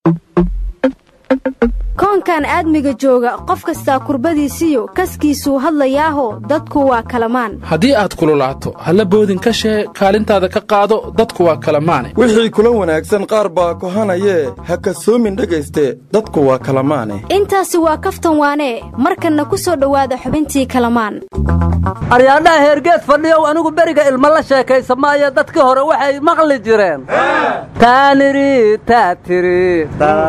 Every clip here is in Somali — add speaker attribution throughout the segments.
Speaker 1: koonkan aadmiga jooga qof kastaa kurbadiisiyo kaskiisuu hadlayaaho dadku waa kalamaan
Speaker 2: haddii aad kululaato halla boodin ka shee kaalintaada ka qaado dadku waa kalamaane
Speaker 3: wixii kula wanaagsan qaar baa kohanayee ha kasoomin dhegayste dadku waa kalamaane
Speaker 1: intaasi waa kaftan waanee markanna ku soo dhowaada xubintii kalamaan
Speaker 4: aryaadhaha heergeed fadhiyow anigu beriga ilma la sheekaysa maayo dadkii hore waxay maqli jireen taaniri taatiri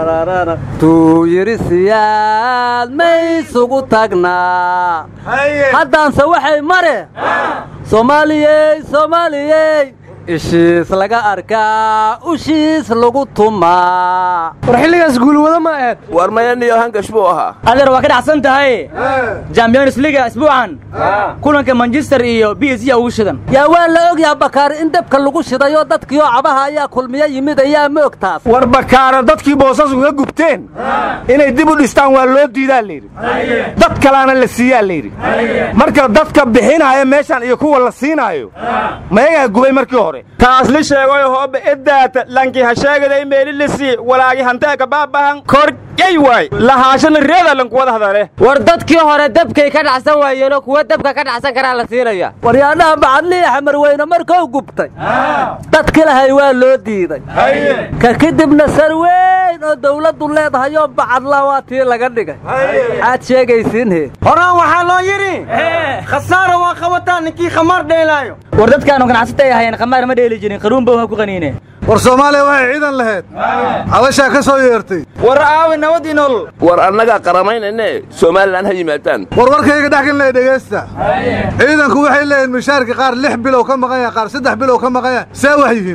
Speaker 4: tuu yidhi siyaad maysugu tagnaa haddaanse waxay mare soomaaliyey soomaaliyey ishiis laga arkaa ushiis lagu tumaa
Speaker 5: war xilligaas guulwado ma aheed
Speaker 6: war mayaniyo hangash buu ahaa
Speaker 7: adeer waa ka dhacsan tahay champions liga isbuucan kulanka manchester iyo b s ugu shidan
Speaker 4: yaa waa la ogyaha bakaari in dabka lagu shidayoo dadkiioo cabaha ayaa kulmiyo yimid ayaa moog taas
Speaker 8: war bakaara dadkii boosas uga gubteen inay dib u dhistaan waa loo diidaa layidhi dad kalaana la siiyaa layidhi marka dadka bixinaya meeshan iyo kuwa la siinaayo mayagaa gubay markii hore
Speaker 9: taasli sheegoy hooba eddaata lanki ha sheegaday meelilisi walaagi hanteeka baabahan korgay waay lahaashana reeda lanku wada hadale
Speaker 7: war dadkii hore dabkay ka dhacsan waayeenoo kuwa dabka ka dhacsan karaa la siinaya
Speaker 4: waryaadhaha bacadliya xamarweyne markuu gubtay dadki lahay waa loo diiday ka kadibna sar weyn oo dawladdu leedahayoo bacadla waa tii laga dhigay maxaad sheegaysiinhe
Speaker 5: horaan waxaa loo yidhi khasaara waa qabataa ninkii khamaar dheelaayo
Speaker 7: war dadkaanu ganacsata ay ahayeen khamaar ma dheeli jirin qaruunba waa ku qaniine
Speaker 10: war soomaaliya waxay ciidan lahayd cabashaa ka soo yeertay
Speaker 9: war aawi nabadii nolol
Speaker 6: war annagaa qaramaynayne somalilan ha yimaadaan
Speaker 10: war warkayga dhexgan leh dhegaysta ciidanku waxay leeyihin mishaarka qaar lix bilow ka maqan yaha qaar saddex bilow ka maqan yaha see wax yihiin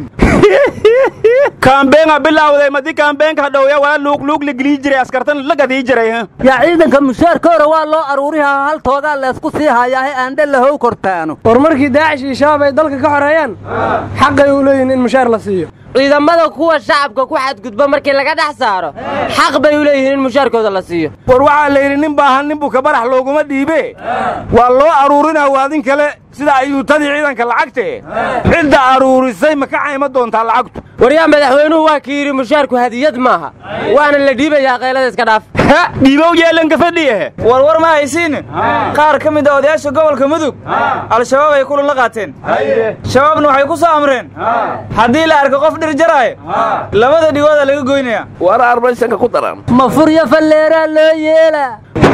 Speaker 9: kaambeenga bilaawday madi kaambeenka hadhowya waa luugluug la gelii jiray askartan la gadii jiray
Speaker 4: yaa ciidanka mushaarka hore waa loo aruurihaa haltoogaa leesku sii hayaahe aandhe lahow kortaano
Speaker 5: war markii daacish iyo shabaab ay dalka ka xoreeyaan xaqay u leeyihin in mushaar la siiyo
Speaker 7: ciidamada kuwa shacabka ku xadgudba markii laga dhex saaro xaq bay u leeyihiin in mushaarkooda la siiyo
Speaker 8: war waxaa la yidhi nin baahan nin buka barax looguma dhiibe waa loo aruurinaa waadin kale sida ayuutadii ciidanka lacagte cidda aruurisay ma ka cayma doontaa lacagtu
Speaker 7: waryaa madaxweynuhu waa kii yidhi mushaarku hadiyad maaha waana la dhiibayaa qaylada iska dhaaf
Speaker 9: dhiibow yeelanka fadhiye war war ma haysiin qaar ka mid a odayaasha gobolka mudug al-shabaab ay kulan la qaateen shabaabna waxay ku soo amreen haddii la arko qof dhir jaraayo labada dhigooda laga goynaya
Speaker 6: war armaysanka ku daran
Speaker 4: ma furyo falleeraa loo yeela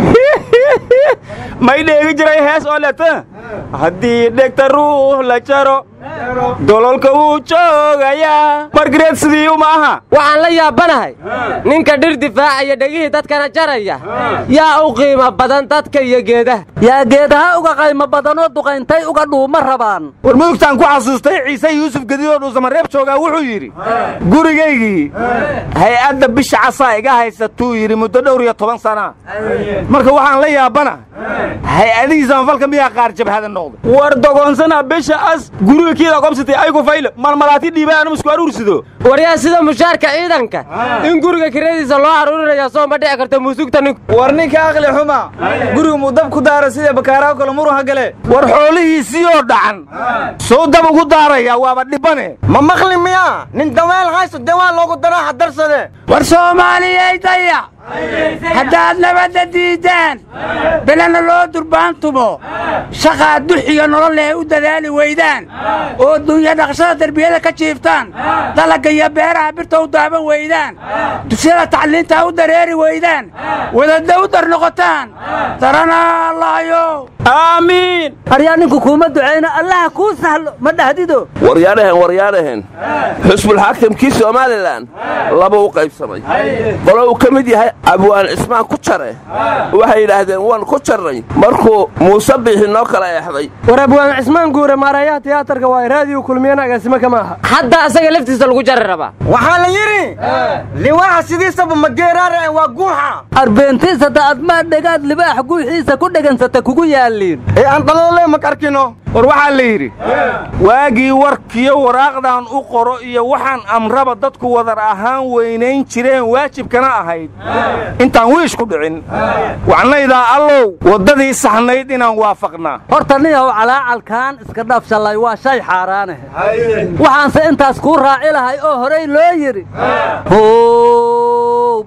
Speaker 9: may dheegi jiray hees oo leta haddii dhegta ruux la jaro dololka wuu joogayaa margareed sidii uma aha
Speaker 7: waxaan la yaabanahay ninka dhir difaacaya dhegihii dadkana jaraya yaa u qiimo badan dadka iyo geedaha
Speaker 4: yaa geedaha uga qaymo badanoo duqayntay uga dhuuma rabaan
Speaker 8: war mudugtaan ku xasuustay ciise yuusuf gedidoo dhuusamareeb joogaa wuxuu yidhi gurigaygii hay-adda bisha casaa iga haysatuu yidhi muddo dhowr iyo toban sana marka waxaan la yaabana hay-adihii samafalka miyaa qaar jabhada noqday
Speaker 9: war dogoonsana bisha as guriga kiida qobsatay aygu fayle malmalaati dhiibaanu isku aruursido
Speaker 7: waryaa sida mushaarka ciidanka in guriga kiradiisa loo aruurinaya soo ma dhici karta muusugta ninku
Speaker 9: war ninka aqli xuma guriga muu dab ku daara sida bakaaraha kale murun ha gale
Speaker 8: war xoolihiisii oo dhacan soo dab ugu daaraya waaba dhibane
Speaker 5: ma maqli miyaa nin daweel haysto dawaa loogu daraa hadarsade
Speaker 11: war soomaaliyay dayac haddaad nabadda diiddaan belena loo durbaantumo shaqaa duxiyo nolol leh u dadaali weydaan oo dunya dhaqshada derbiyada ka jiiftaan dalagga iyo beeraha birta u daaban weydaan dusyada tacliinta u dareeri weydaan wadadda u dar noqotaan daranaa allahayo
Speaker 9: aamiin
Speaker 4: aryaa ninku kuuma ducayna allaha kuu sahlo ma dhahdido
Speaker 6: waryaadhahen waryaadhahen xusbulxaakimkii somalilan laba u qaybsamay qolo uu ka mid yahay abwaan cismaan ku jare waxay yidhaahdeen waan ku jarnay markuu muuse biixi noo kala eexday
Speaker 5: war abwaan cismaan guure maarayaha tiyaatarka waa raadiyu kulmiyana agaasimo kama aha
Speaker 7: hadda asaga laftiisa lagu jari rabaa
Speaker 5: waxaa la yidhi liwaaxa sidiisaba mageeraare waa guuxa
Speaker 4: arbeentiis hadda admaa dhegaad libaax guuxiisa ku dhegansata kugu yaalliin
Speaker 5: ee aan dhaloolee mak arkino
Speaker 8: war waxaa la yidhi waagii warkiyo waraaqdan u qoro iyo waxaan amraba dadku wadar ahaan weynayn jireen waajibkana ahayd intaan wiish ku dhicin wacnaydaa allow waddadii saxnayd inaan waafaqnaa
Speaker 4: horta niyahow calaacalkaan iska dhaafshallay waa shay xaaraanahe waxaanse intaas kuu raaci lahay oo horay loo yidhi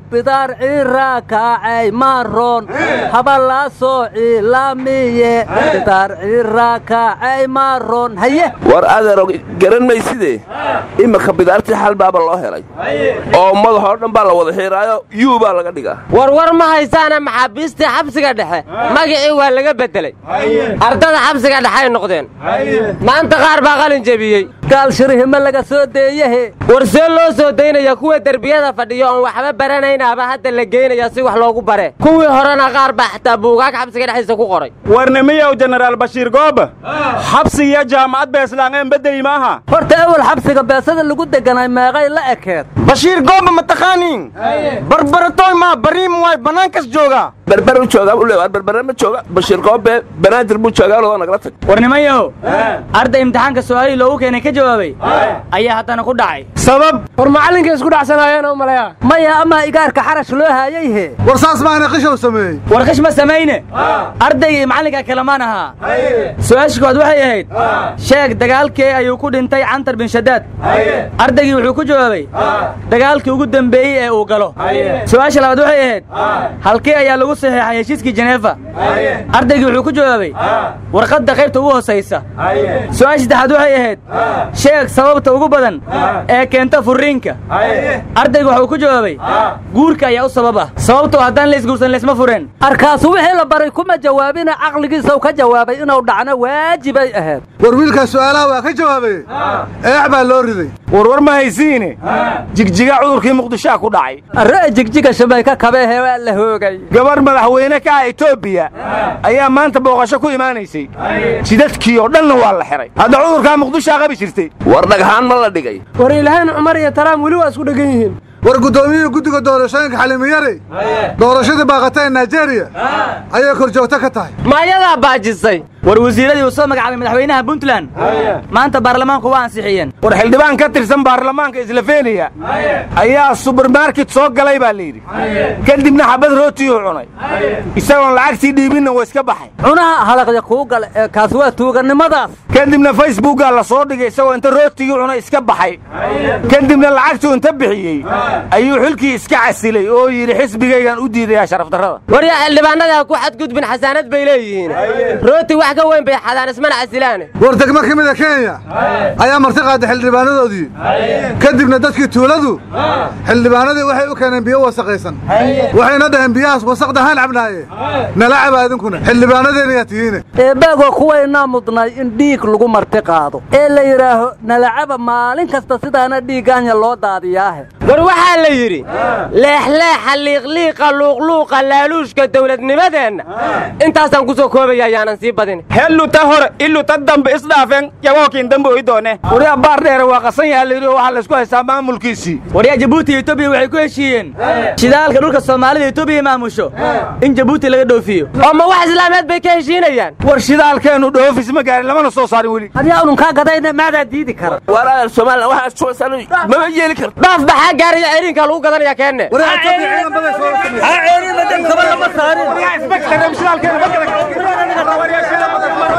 Speaker 4: bidaar ciraa kaacay maaroon haba laa soo ciilaamiye bidaar ciraa kaacay maaroon haye
Speaker 6: war adeero garan mayside iminka bidaartii xal baaba loo helay oo madaxoo dhan baa la wada xiiraayo yuu baa laga dhigaa
Speaker 7: warwar ma haysaana maxaabiistii xabsiga dhexe magacii waa laga beddelay ardada xabsiga dhexay noqdeen maanta qaar baa qalin jebiyey
Speaker 4: gaal shirihima laga soo deeyahe
Speaker 7: war see loo soo daynaya kuwa derbiyada fadhiyo oon waxba baranaynaaba hadda la geynaya si wax loogu bare kuwii horena qaar baa xataa buugaag xabsiga dhexdiisa ku qoray
Speaker 8: warnimiyow jenaraal bashiir gooba xabsigiyo jaamacad beeslaangeen bedeli maaha
Speaker 4: horta awal xabsiga beesada lagu deganay meeqay la ekeed
Speaker 8: bashiir gooba ma taqaaniin barbaratoy maa bariim waay bannaankas joogaa
Speaker 6: berber u joogaa ule war berbere ma jooga bashiir goobe banaadir buu joogaa loo nagala tag
Speaker 9: war nimanyahow arday imtixaanka su'aalihii loogu keenay ka jawaabay ayaa haddana ku dhacay
Speaker 8: sabab
Speaker 5: war macallinkay isku dhacsanaayeen u malaya
Speaker 4: maya amaa igaarka xarash loo haayay he
Speaker 10: war saas maana qishow sameeyey
Speaker 9: war qish ma samayne ardayga iyo macallinka kalamaan ahaa su-aasha kood waxay ahayd sheeg dagaalkee ayuu ku dhintay cantar bin shadaad ardaygii wuxuu ku jawaabay dagaalkii ugu dembeeyey ee uu galo su-aasha labaad waxay ahayd halkee ayaa lagu saxeexay heshiiskii jeneefa ardaygii wuxuu ku jawaabay warqadda qaybta ugu hoosaysa su-aasha saddexaad waxay ahayd sheeg sababta ugu badan ee keenta furriinka ardaygu waxuu ku jawaabay guurka ayaa u sabab ah sababtoo haddaan laysguursan laysma fureen
Speaker 4: arkaasu wixii la baray kuma jawaabina caqligiisau ka jawaabay inuu dhacno waajibay ahayd
Speaker 10: war wiilkaas su'aalaha waa ka jawaabaye eex baa loo riday
Speaker 8: warwar ma haysiine jigjiga cudurkii muqdishaa ku dhacay
Speaker 4: arre jigjiga shamayka kabeehe waa la hoogay
Speaker 8: gabarh madaxweyne ka ah etoobiya ayaa maanta booqasho ku imaanaysay jidadkii oo dhanna waa la xihay hadda cudurkaa muqdishaa qabi jirtay
Speaker 6: war dhagxaan ma la dhigay
Speaker 5: war ilaahayn cumar iyo taraam weli waa isku dhegan yihiin
Speaker 10: war guddoomiyihii guddiga doorashooyinka xalimiyare doorashadii baaqata ee naijeeriya ayay kor joogto ka tahay
Speaker 7: maayadaa baajisay
Speaker 9: war wasiiradii uu soo magacaabay madaxweynaha puntland maanta baarlamaanku waa ansixiyeen
Speaker 8: war xildhibaan ka tirsan baarlamaanka islafeniya ayaa subermarket soo galay baa layidhi kadibna xabad rootiyuu cunay isagoon lacagtii dhiibinna waa iska baxay
Speaker 4: cunaha halaqya kuu gale ee kaas waa tuugannimadaas
Speaker 8: kadibna facebookaa la soo dhigay isagoo inta rootigii cunay iska baxay kadibna lacagtuu inta bixiyey ayuu xilkii iska casilay oo yidhi xisbigaygaan u diidayaa sharafdarrada
Speaker 7: waryaa xildhibaanada ku xadgudbin xasaanad bay leeyihiin rooti wax ka weyn bay xadaan ismana casilaane
Speaker 10: war degmo ka mida kenya ayaa marti qaaday xildhibaanadoodii kadibna dadkii tuuladu xildhibaanadii waxay u keeneen biyo wasaqaysan waxayna dhaheen biyahaas wasaqda haan cabnaaye nala caba idinkuna xildhibaanadeena yaa tihiine
Speaker 4: eebbaagoo kuwaynaa mudnay in dhiig lagu marti qaado ee la yidhaaho nalacaba maalin kasta sidaana dhiiggaanya loo daadiyaahe
Speaker 7: war waxaa la yidhi leexleexa liiqliiqa luuqluuqa laaluushka dawladnimadeenna intaasaan ku soo koobaya ayaanan sii badin
Speaker 8: helluta hore illuta dambe isdhaafeen yagookiin dambe oy doone waryaa baar dheere waa qasan yaha layidhi oo waxaa laysku haystaa maamulkiisii
Speaker 9: waryaa jabuuti iyo etoobiya waxay ku heshiiyeen shidaalka dhulka soomaalida etoobiya maamusho in jabuuti laga dhoofiyo
Speaker 7: oo ma wax islaameed bay ka heshiinayaan
Speaker 8: war shidaalkeennu dhoofis ma gaarin lamana soo saarin weli
Speaker 4: hadyaa ununkaa gadayna maadaa diidi kara
Speaker 6: war adeer somalilan waxaad suwaysaan mama yeeli karto
Speaker 7: dhaaf baxaa gaariya ceriinka lagu gadanaya keenne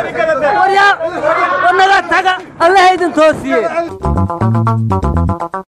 Speaker 4: waryaa wanaga taga allaha idin toosiye